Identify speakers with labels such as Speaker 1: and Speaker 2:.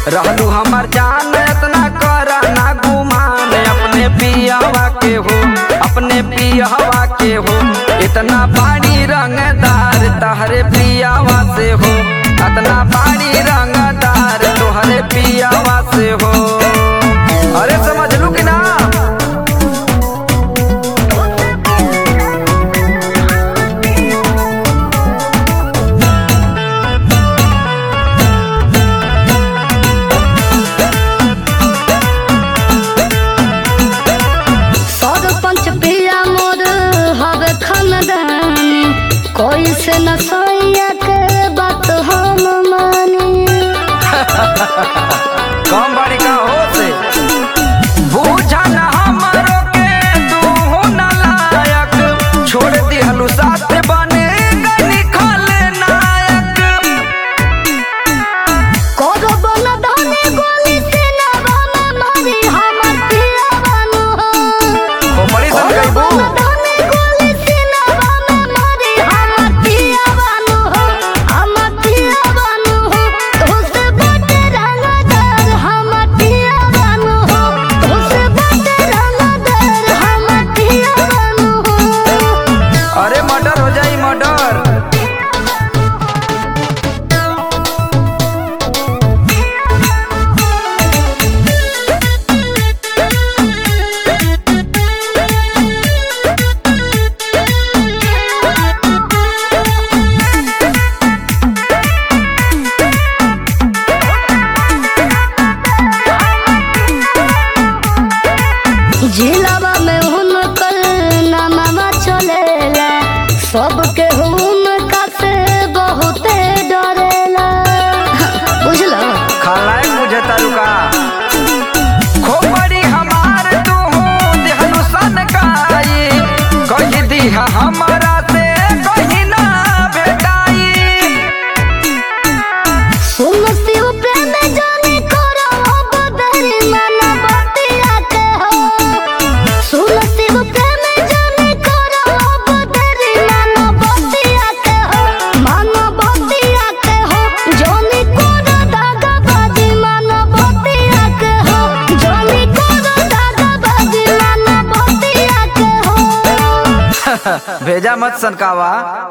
Speaker 1: रहलू हमार जान इतना करा ना गुमान अपने पियावा के हो अपने पियावा के हो इतना बाड़ी रंगदार तहरे पियावा से हो इतना बाड़ी रंगदार तोहरे पियावा से हो अरे समझ लू कि ना
Speaker 2: सरपंच पिया मोर हवे खानदानी कोई से न सैया के बात हम मानी
Speaker 1: कम बाड़ी का हो से बूझा न हमरो के तू हो न लायक छोड़ दिहलू साथ बने गनी खाले नायक
Speaker 2: कोनो बन धनी गोली से न बन मारी हमर पिया बानु
Speaker 1: हो बड़ी सन
Speaker 2: कोनो
Speaker 1: गईबू
Speaker 2: बन धनी गोली से न बन मारी हमर पिया बानु हमर पिया बानु तुसे बटे रंगदार हमर पिया बानु तुसे बटे रंगदार हमर पिया बानु
Speaker 1: अरे मर्डर हो जाई मर्डर
Speaker 2: जिलावा में हुनकर नामा चलेला सबके हुनका से बहुते डरेला बुझलो
Speaker 1: खालाए मुझे तारुका खोपड़ी हमार तू देहलू सन काई कही दिहा हमारा से कहीं ना भेटाई
Speaker 2: सुन शिव प्रेम जाने करो अब देरी मन बतिया के हो सुन शिव प्रेम जाने करो अब देरी मन बतिया के हो मन बतिया के हो जोनी कोरो दागा बाजी मन बतिया के हो जोनी कोरो दागा बाजी मन बतिया के हो
Speaker 1: भेजा मत सनकावा